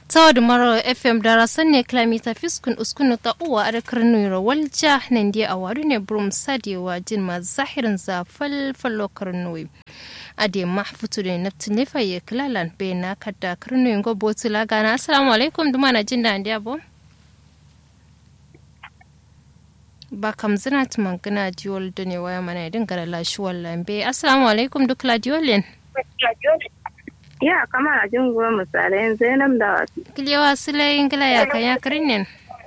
tawad maro fm dara sanne kilomita fiskun uskunu ta uwa a karnu walja nan dia a wadu ne brum sadewa jin ma zahirin za falfalo karnu ade mahfutu ne naftin ne faye kilalan be na kadda karnu yin gobo tula gana assalamu alaikum duma na jin da ndiya bo ba kam zina tuman gana diol da ne waya mana idin gara lashuwar lambe assalamu alaikum duk la diolin Ya kama a jin goma misalai Zainab da wasu. Kiliyawa sulayin gila ya kan ya kirinin.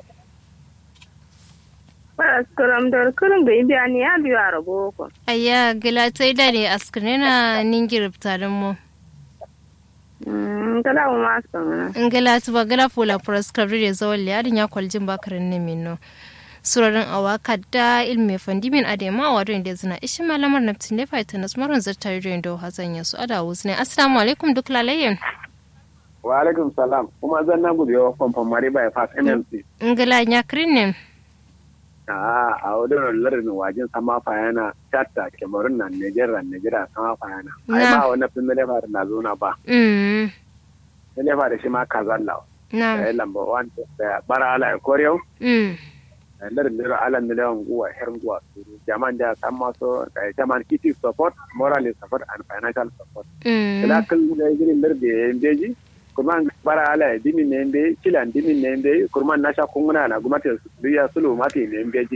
Ba kuram da kurum bai biya ni ya biyu a rabo ko. Ayya gila ta yi dare a skirina ningir tarin mu. Gala mu ma sun In gila ta ba gila fula prescribe da zawon liyadin ya kwaljin bakarin ne mino. surarin awaka da ilmi fandimin adema wa da zina ishi malamar naftin da faita na smarin zartar da da hazan ya su ada wuzu ne assalamu alaikum duk lalayen wa alaikum salam kuma zan na gudu yawa famfan mari bai fas nlc ngila ya kirinin a a wadda lardin wajen sama fayana chatta kemarun na nigeria nigeria sama fayana ai ba wani fin da lefa na zo na ba da lefa da shi ma kazalla na ya lamba wani da bara ala ya koriyau lar ndero ala ndero nguwa her nguwa suru jaman da san maso jaman kiti support moral support and financial support ila kal da giri lar de mbeji kuma bara ala dimi ne mbe kilan dimi ne mbe kurman nasha kunguna na gumata ya sulu mati ne mbeji